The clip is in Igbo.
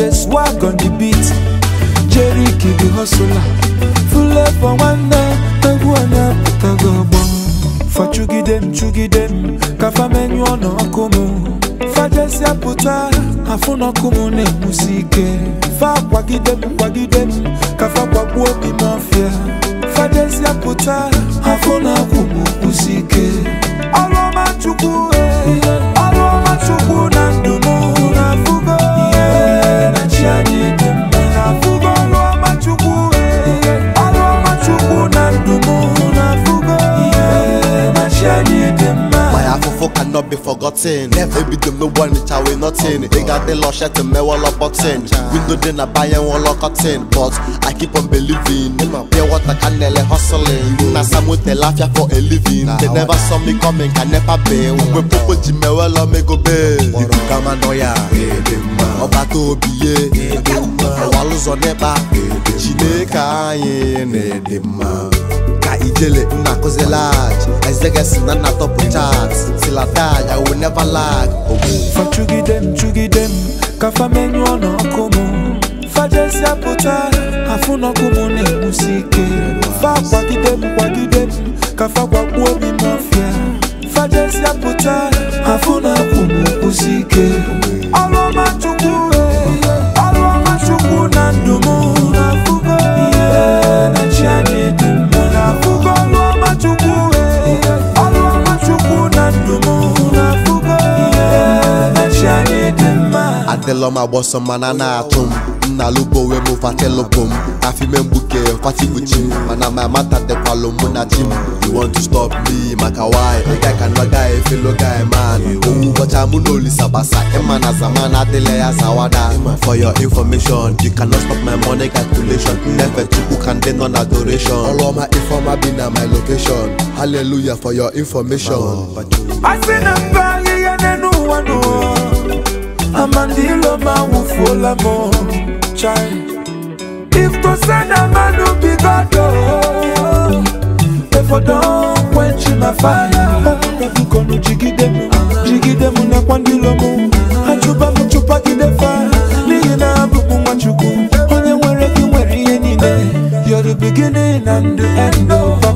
DJ swag on the beat Jerry the hustler Fule for nwanne egwu onye apụtago ọgbọ Fa chugide m chugide m ka fa menyụọ n'ọkụ m fajesịa pụta afụ n'ọkụ m na-enwusi ike fa kwagide m kwagide m ka fa kwagbuo obi m ọfịa fajesịa pụta afụ na-akwụ m kwụsi ike ọrụ ọma chukwu eh, ọrụ ọma chukwu na ndụ m na-afụgo ihe na chi anyị dị mma na-afụgo ọrụ ọma chukwu eh, ọrụ ọma chukwu na ndụ m na-afụgo ihe na chi anyị dị mma My afofo cannot be forgotten. Ebi dem no one reach away nothing. They got the lush to me wall up button. Window then I buy and wall cotton. But I keep on believing. Pure water can nearly hustling. Na some with the laugh for a living. They never saw me coming, can never be. We popo jime well on me go be. Ibu kama noya. Ọba tó biye. Ọwa lụzọ n'ịkpa. Chineke anyị na-ede mma. ka ijele nna kụzi lag ezegesi na nna tọpụ chat tilatag i will never lag ogbu fa chugide m chugide m ka fa menyụọ n'ọkụ m fajesịa pụta afụ n'ọkụ m na-enwusi ike fa kwagide m kwagide m ka fa gwagbuo obi m ọfịa fajesịa pụta afụ na-akwụ m kwụsi ike ọrụ ọma chukwu eh, ọrụ ọma chukwu na ndụ m na-afụgo ihe na chi anyị dị mma na-afụgo ọrụ ọma chukwu eh, ọrụ ọma chukwu na ndụ m na-afụgo ihe na chi anyị dị mma adịlọ m agbọsọ mana na-atụ m nna lubowe m fatelụbụ m afime mgbuke fatigbuchi m mana ma mata dịkwalụ mụ na chi m you want to stop me maka why ị ga ka nọ guy fellow guy man owu ụbọcha mụ na olisa gbasa ịma na zaman adịla ya zawada for your information you cannot stop my money calculation nnefe chukwu ka ndị nọ na adoration ọrụ ọma ifeọma bi na my location hallelujah for your information asị na mba ahịhịa n'elu ụwa n'ụwa amandilo ma nwụfuola m chai iftose na mmadụ bigodo efodo kwenchi na faya bikonu jigide m jigide m nakwa ndilo m achụba m chụpagide fa n'ihi na abụ m nwachukwu onye nwere gị nwere ihe niile You're the beginning and the end of